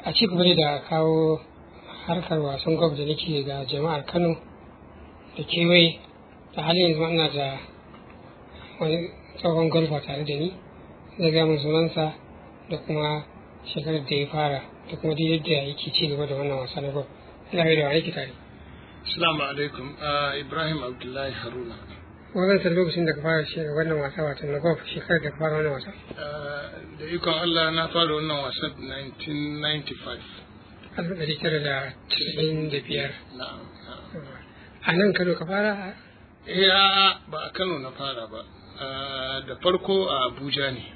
a ci gaba da kawo harkar wasan golf da nake ga jama'ar kano da kewaye da halin yanzu ina da wani tsohon golfa tare da ni zai gaya min sunansa da kuma shekarar da ya fara da kuma daidai da yake ci gaba da wannan wasa na golf ina da wani tare Assalamu alaikum Ibrahim Abdullahi Haruna wannan san lokacin da ka fara shi wannan wasa wato na golf shekarar da ka fara wannan wasa da ikon Allah na fara wannan wasan 1995 alif ɗari tara da casa'in da biyar na'am a nan kano ka fara eh a'a ba a Kano na fara ba Ah, da farko a Abuja ne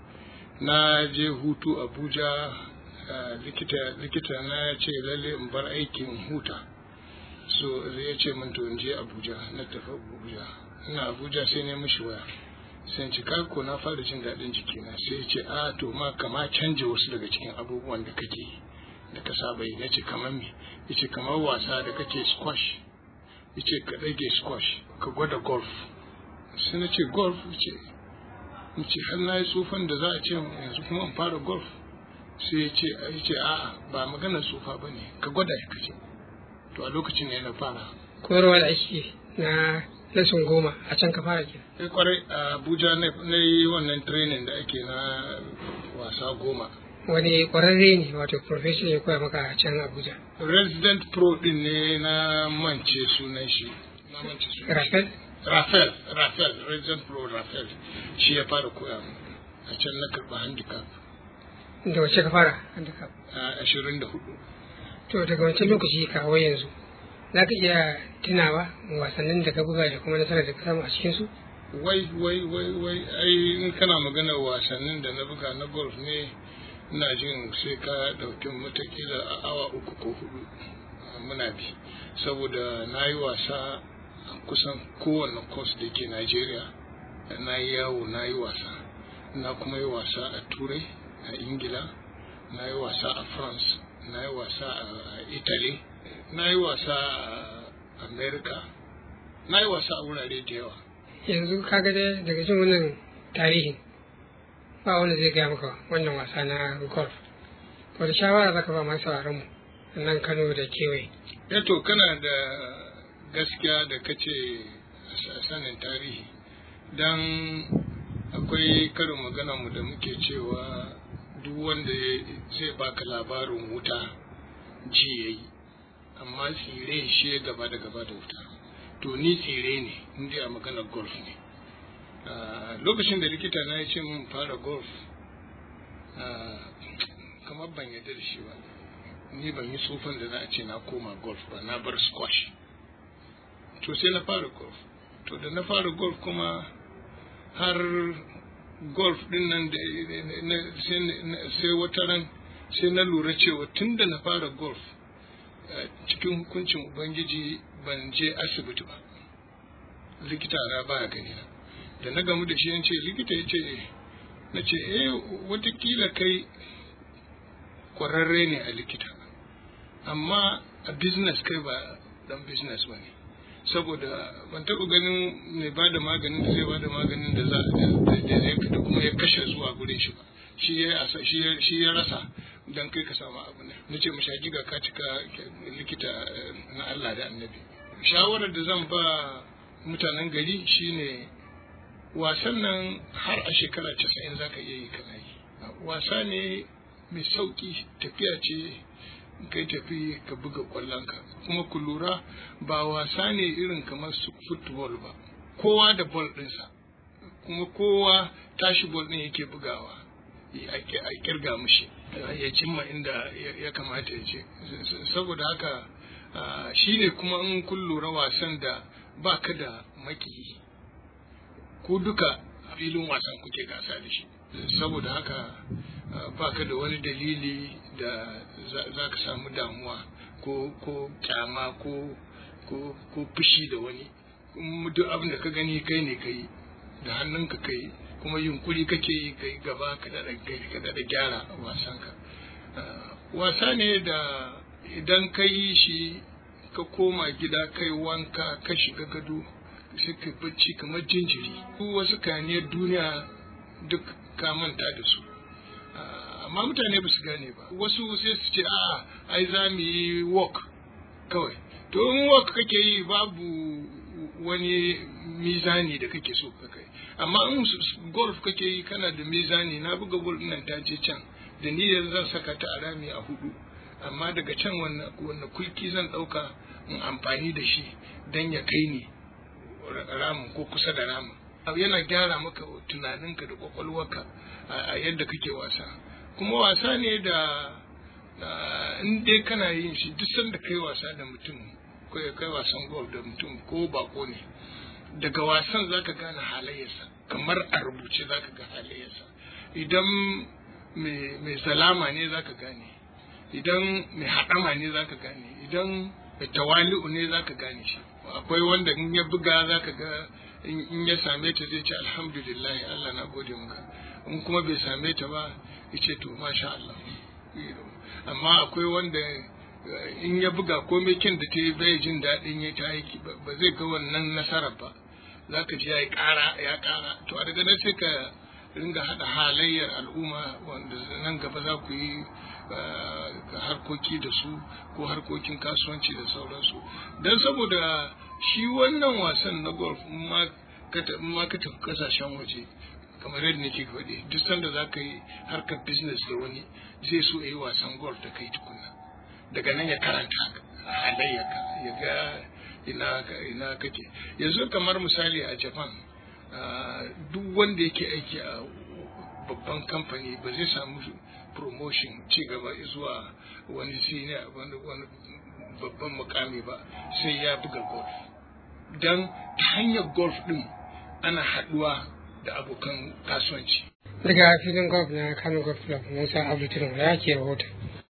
na je hutu Abuja ah, likita likita na ya ce lalle in bar aikin huta so ya ce min to in je Abuja na tafi Abuja ina Abuja sai ne mishi waya sai ci ko na fara jin daɗin jikina sai ya ce a to ma kama canja wasu daga cikin abubuwan da kake yi da ka saba yi na ce kamar me ya ce kamar wasa da kake squash ya ce ka ɗage squash ka gwada golf sai na ce golf ya ce in ce har na yi tsufan da za a ce yanzu kuma in fara golf sai ya ce ya ce a'a ba maganar tsufa ba ne ka gwada ya kace to a lokacin ne na fara koyarwa da ake na lesson goma a can ka fara ke sai kwarai a abuja na na yi wannan training da ake na wasa goma wani ƙwararre ne wato professional ya koya maka a can abuja resident pro din ne na mance sunan shi na mance sunan shi. rafael Rafael, Rafael, Resident Pro Rafael, shi ya fara koya mu. A can na karɓa handicap da wace ka fara handicap a ashirin da hudu. to daga wancan lokaci kawo yanzu za ka iya tunawa wasannin da ka buga da kuma nasarar da ka samu a cikinsu Wai, wai, wai, wai, ai in kana magana wasannin da na buga na golf ne, ina jin sai ka ɗauki matakila a awa uku ko hudu a muna bi. Saboda na yi wasa a kusan kowane course da ke Najeriya, na yi yawo na yi wasa. Na kuma yi wasa a Turai, a Ingila, na yi wasa a France, na yi wasa a Italy, na yi wasa a America, na yi wasa a wurare da yawa. yanzu ka ga dai daga jin wannan tarihin ba wanda zai gaya maka wannan wasa na golf wata shawara za ka ba masu mu a nan kano da kewaye Yato kana da gaskiya da kace a sanin tarihi don akwai karin magana mu da muke cewa duk wanda zai baka labarin wuta ji yayi amma tsire shi ya gaba da gaba da wuta to ni tsire ne inda a maganar golf ne Ah, lokacin da likita na ya ce mun fara golf ah, kamar ban yarda da shi ba ni ban yi tsufan da za a ce na koma golf ba na bar squash to sai na fara golf to da na fara golf kuma har golf din nan da na- sai na- sai wata ran sai na lura cewa tun da na fara golf eh, cikin hukuncin ubangiji ban je asibiti ba likita na baya gani na da na gamu da shi yan ce likita ya ce na ce eh watakila kai kwararre ne a likita amma a business kai ba dan business ba ne saboda ban taɓa ganin mai ba da maganin da zai ba da maganin da za da zai fita kuma ya kashe zuwa gurin shi ba shi ya asa- shi ya- shi ya rasa dan kai ka samu abu ne na ce mashi hakika ka cika likita eh, na Allah da annabi shawarar da zan ba mutanen gari shine wasan nan har a shekara casa'in za ka iya yi kana yi wasa ne mai sauki tafiya ce kai tafi ka buga kwallonka kuma ku lura ba wasa ne irin kamar su football ba kowa da ball ɗinsa kuma kowa tashi ball ɗin yake bugawa a kirga mishi ya cimma inda ya- ya kamata ya ce saboda haka ah, shi ne kuma in kun lura wasan da ba ka da makiyi ku duka a filin wasan kuke gasa da shi saboda haka uh, baka da wani dalili da za za ka samu damuwa ko ko kyama ko ko ko fushi da wani kuma duk abin da ka gani kai ne kai da hannunka kai kuma yunkuri kake yi kai gaba ka da ka da gyara wasanka Uh, wasa ne da idan ka yi shi ka koma gida kai wanka ka shiga gado sai ka bacci kamar jinjiri duk wasu kaniyar duniya duk ka manta da su amma mutane ba su gane ba wasu sai su ce a ai za mu yi walk kawai to in walk kake yi babu wani mizani da kake so ka kai amma in golf kake yi kana da mizani na buga golf nan ta je can da niyyar zan saka ta a rami a hudu amma daga can wannan kulki zan dauka in amfani da shi dan ya kai ni ramin ko kusa da ramin yana gyara maka tunaninka da kwakwalwarka a yadda kake wasa kuma wasa ne da in dai kana yin shi duk sanda kai wasa da mutum ko kai wasan golf da mutum ko bako ne daga wasan zaka gane halayyarsa kamar a rubuce zaka ga halayyarsa idan mai zalama ne zaka gane idan mai haɗama ne zaka gane idan mai tawali'u ne zaka gane shi akwai wanda in ya buga zaka ga in ya same ta zai ce alhamdulillah Allah na gode maka in kuma bai same ta ba ya ce to masha Allah amma akwai wanda in ya buga komai kyan da ta yi bai jin daɗin ya ta aiki ba zai ga wannan nasarar ba za ka ji ya yi ƙara ya ƙara to a daga nan sai ka ringa haɗa halayyar al'umma wanda nan gaba za ku yi harkoki da su ko harkokin kasuwanci da sauransu don saboda shi wannan wasan na golf ma ka tafi kasashen waje kamar yadda nake faɗi duk sanda za ka yi harkar business da wani zai so ya yi wasan golf da kai tukuna daga nan ya karanta halayyaka ya ga ina ina kake yanzu kamar misali a japan duk wanda yake aiki a babban kamfani ba zai samu promotion ci gaba zuwa wani senior wani babban mukami ba sai ya buga golf don ta hanyar golf din ana haduwa da abokan kasuwanci daga filin golf na kano golf club musa abu ya ke rahoton